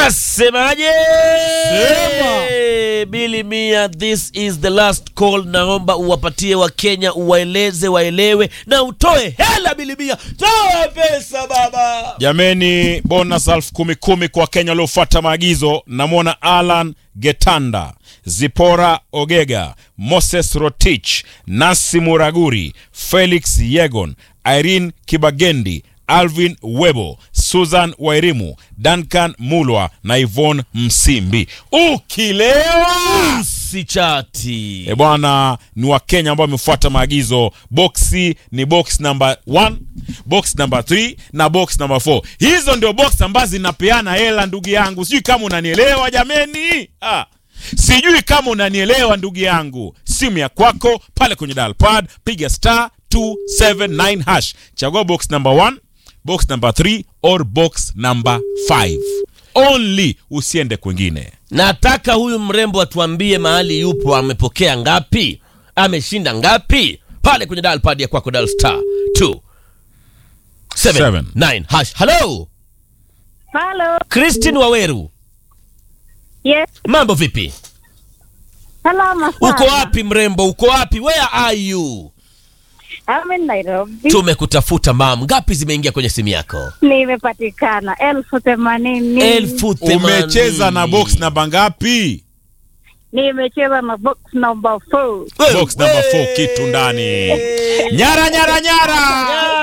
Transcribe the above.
Nasemaje? Sema. Bili Mia, this is the last call. Naomba uwapatie Wakenya, uwaeleze waelewe, na utoe hela. Bili Mia, toa pesa baba. Jameni, bonus elfu kumi kumi kwa Kenya waliofuata maagizo. Namwona Alan Getanda, Zipora Ogega, Moses Rotich, Nasi Muraguri, Felix Yegon, Irene Kibagendi, Alvin Webo, Susan Wairimu, Duncan Mulwa na Yvonne Msimbi. Ukilewa Sichati. E bwana, ni Wakenya ambao wamefuata maagizo. Boksi ni box number 1, box number 3 na box number 4. Hizo ndio box ambazo zinapeana hela, ndugu yangu. Sijui kama unanielewa jameni. Ah. Sijui kama unanielewa ndugu yangu. Simu ya kwako pale kwenye dial pad, piga star 279 hash. Chagua box number 1, box number 3 or box number 5. Only usiende kwingine. Nataka huyu mrembo atuambie mahali yupo, amepokea ngapi, ameshinda ngapi pale kwenye dial pad ya kwako, dial star 2 Seven. 9 hash. Hello, Hello. Christine Waweru, Yes. mambo vipi? Salama sana. Uko wapi mrembo, uko wapi? Where are you? I'm in Nairobi. Tumekutafuta mam, ngapi zimeingia kwenye simu yako? Nimepatikana elfu themanini. elfu themanini. Umecheza na box namba ngapi? Nimecheza na box number four. Wewe, Box number 4 wewe. kitu ndani. Nyara nyara nyara.